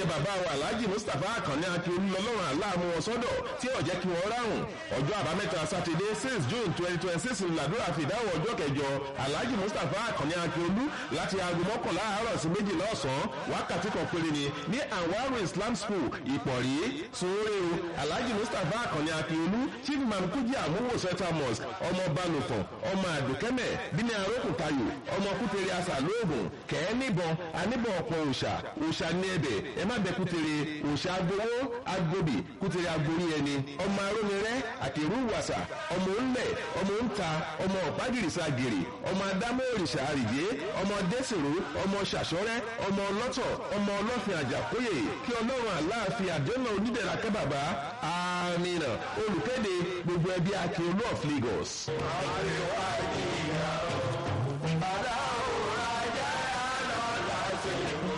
bàbá wa alhaji mustapha akànní akíolú lọ́lọ́run aláàmú wọn sọ́dọ̀ tí ò jẹ́ kí wọ́n ráhùn ọjọ́ àbámẹ́ta sátidé six june twenty twenty six ńlàdúrà fìdáwọ̀ ọjọ́ kẹjọ alhaji mustapha akànní akíolú láti aago mọ́kànlá àárọ̀ sí méjìlá ọ̀sán wákàtí kan péré ni ní anwaru islam school ìpọ̀rí sóore o alhaji mustapha akànní akíolú chief imam kújì àmúwò central mosque ọmọ balùfọ̀n ọmọ àdùkẹ́mẹ̀ bíní arókùntayò ọmọ kútere asà lóògùn kẹ́ẹ́ níbọn aníbọn ọ̀pọ̀ òòṣà òòṣà ní ẹbẹ̀ ẹ má bẹ kútere òòṣà agbowó agbóbì kútere agborí ẹni ọmọ arómirẹ́ àtẹ̀rù wàsà ọmọ ńlẹ̀ ọmọ ńta ọmọ ọ̀págìrìsà gèrè ọmọ adámọ́ òrìṣà àrìjé ọmọ dẹ́sìrò ọmọ ṣàṣọ́rẹ́ ọmọ ọlọ́tọ̀ ọmọ ọlọ́fin àjàkóyè kí ọlọ́run aláàfin àdéhùn onídẹ̀ra kẹ́bàbá àmìnà olùkéde gbogbo ẹbí akin olú of Lagos.